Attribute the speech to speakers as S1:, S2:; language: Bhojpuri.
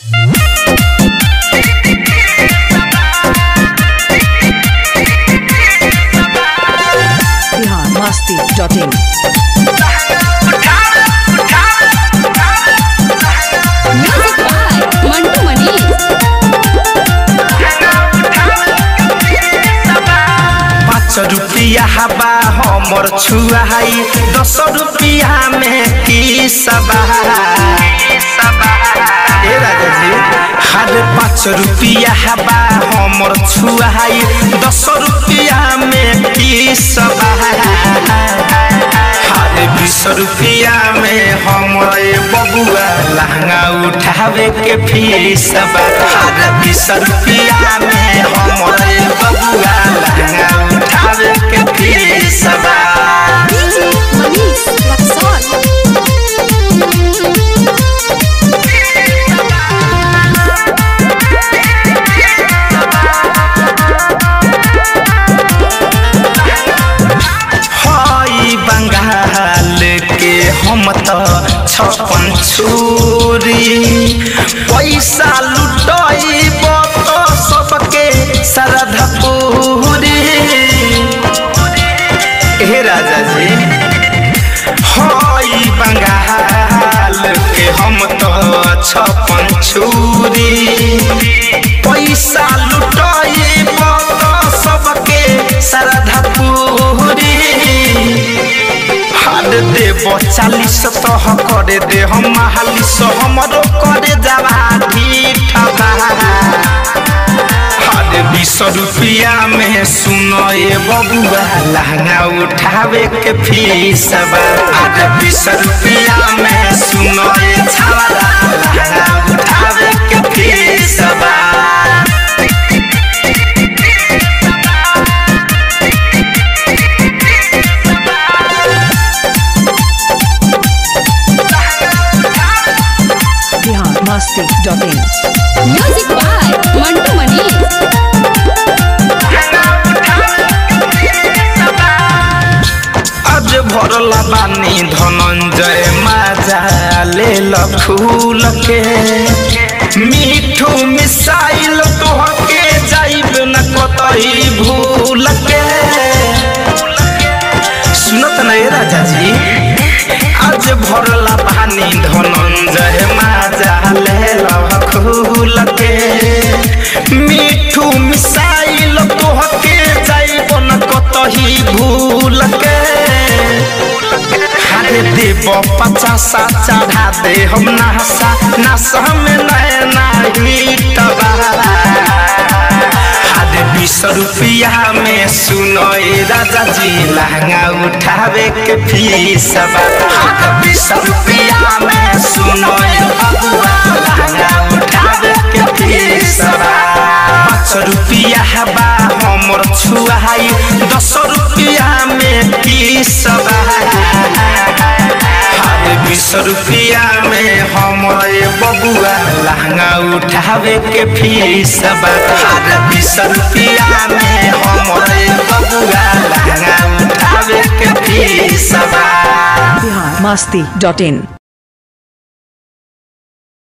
S1: Bihar Masti dot in
S2: music by Mantu Mani
S3: पाँच रुपया हवा हमर छुआई दस रुपया में की सबा ए राजा जी हर पाँच रुपया हवा हमर छुआई दस रुपया में की सबा हर बीस रुपया में हमरे बबुआ लहंगा उठावे के फीस बा हर बीस रुपया में हमरे बबुआ लहंगा उठावे के फीस बा
S2: डीजे मनीष रक्सौल
S3: हई बंगाल के हम तो छपन छुरी पैसा लुटैब तो सबके श्रद्धा पूरी हे राजा जी हई बंगाल के हम तो छपन छुरी पैसा लुटैब तो सबके श्रद्धा पूरी हार देव चालीस तह करे दे हम महालिस हमरो करे जावा ठीक हार बीस रुपया में सुनो ए बबुआ लहंगा उठावे के फीस बा हार बीस रुपया में सुनो ए छावला लहंगा उठावे के फीस बा
S1: Bihar Masti dot in
S2: music by Mantu Mani
S3: आज भरला बानी धनंजय माजा ले फूल के मीठू मिसाइल तोहके जाइब न कतई भूल के सुनत नहीं राजा जी आज भरला बानी धनंजय माजा ले फूल के मीठू मिसाइल तोहके जाइब न कतही भूल के हारे देव पचासा चढ़ा दे हम नहसा नशा में नैना हिटबा हारे बीस रुपया में सुनो ए राजा जी लहंगा उठावे के फीस बा हारे बीस रुपया में सुनो ए बबुआ लहंगा उठावे के फीस बा पाँच रुपया हवा हमर छुआई दस रुपया में किस बा हर बीस रुपया में हमरे बबुआ लहंगा उठावे के फीस बा हर बीस रुपया में हमरे बबुआ लहंगा उठावे के फीस बा
S1: बिहार मस्ती डॉट इन